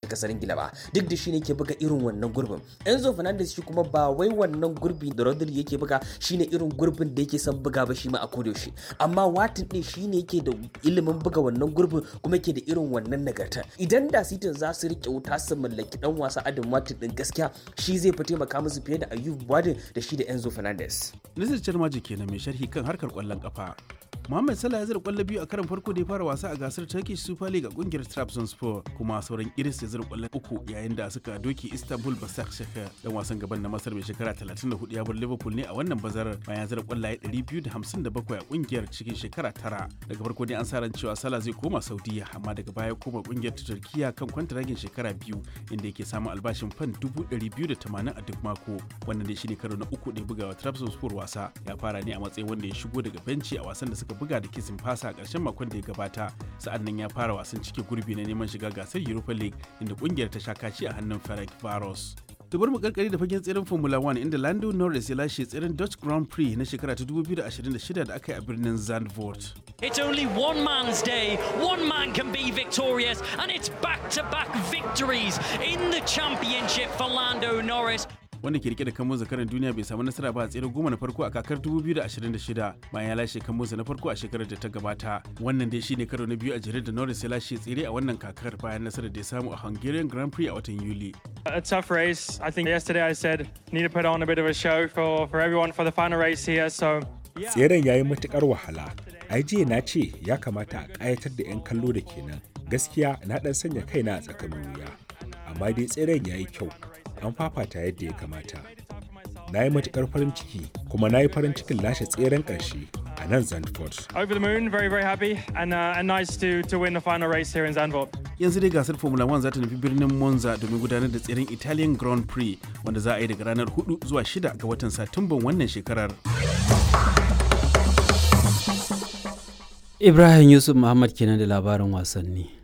kasar ingila ba duk da shine yake buga irin wannan gurbin enzo fernandez shi kuma ba wai wannan gurbi da rodri yake buga shine irin gurbin da yake son buga ba shi ma a kodayaushe amma watin din shine yake da ilimin buga wannan gurbin kuma yake da irin wannan nagarta idan da sitin za su rike wuta su mallaki dan wasa adam watin din gaskiya shi zai fi taimaka musu fiye da ayub wadin da shi da enzo fernandez Nasir Charmaji kenan mai sharhi kan harkar kwallon kafa. Mohamed Salah ya zira kwallo biyu a karan farko da ya fara wasa a gasar Turkish Super League a kungiyar Trabzonspor kuma sauran iris ya zira kwallo uku yayin da suka doki Istanbul Basaksehir dan wasan gaban na Masar mai shekara 34 ya bar Liverpool ne a wannan bazarar bayan zira kwallaye 257 a kungiyar cikin shekara tara. Daga farko dai an sa ran cewa Salah zai koma Saudiya amma daga baya koma kungiyar ta Turkiya kan kwantaragin shekara biyu inda yake samun albashin fan 280 a duk mako. Wannan dai shine karo na uku da ya buga wa Trabzonspor wasa. Ya fara ne a matsayin wanda ya shigo daga benci a wasan da suka buga da kisin fasa a ƙarshen makon da ya gabata sa'an nan ya fara wasan cike gurbi na neman shiga gasar europa league inda kungiyar ta sha kaci a hannun ferenc varos to bari mu karkari da fagen tseren formula 1 inda lando norris ya lashe tseren dutch grand prix na shekara ta 2026 da aka yi a birnin zandvoort It's only one man's day. One man can be victorious, and it's back to back victories in the championship for Lando Norris. wanda ke rike da kamo zakaran duniya bai samu nasara ba a tsere goma na farko a kakar 2026 bayan ya lashe kamonsa na farko a shekarar da ta gabata wannan dai shine karo na biyu a jere da norris ya lashe tsere a wannan kakar bayan nasarar da ya samu a hungarian grand prix a watan yuli A tough race. I think yesterday I said need to put on a bit of a show for, for everyone for the final race here. So Tseren ya yi matuƙar wahala. Ai jiya na ce ya kamata a ƙayatar da 'yan kallo da kenan. Gaskiya na ɗan sanya kaina a tsakanin wuya. Amma dai tseren ya yi kyau. An fafata yadda ya kamata. Na yi matuƙar farin ciki kuma na yi farin cikin lashe tseren ƙarshe a nan Zandvoort. over the moon, very very happy, and uh, and nice to to win the final race here in Zandvoort. yanzu dai gasar formula 1 za ta nufi birnin monza domin gudanar da tseren italian grand prix wanda za a yi daga ranar 4 zuwa 6 ga watan satumban wannan shekarar Ibrahim Yusuf Muhammad kenan da labarin wasanni.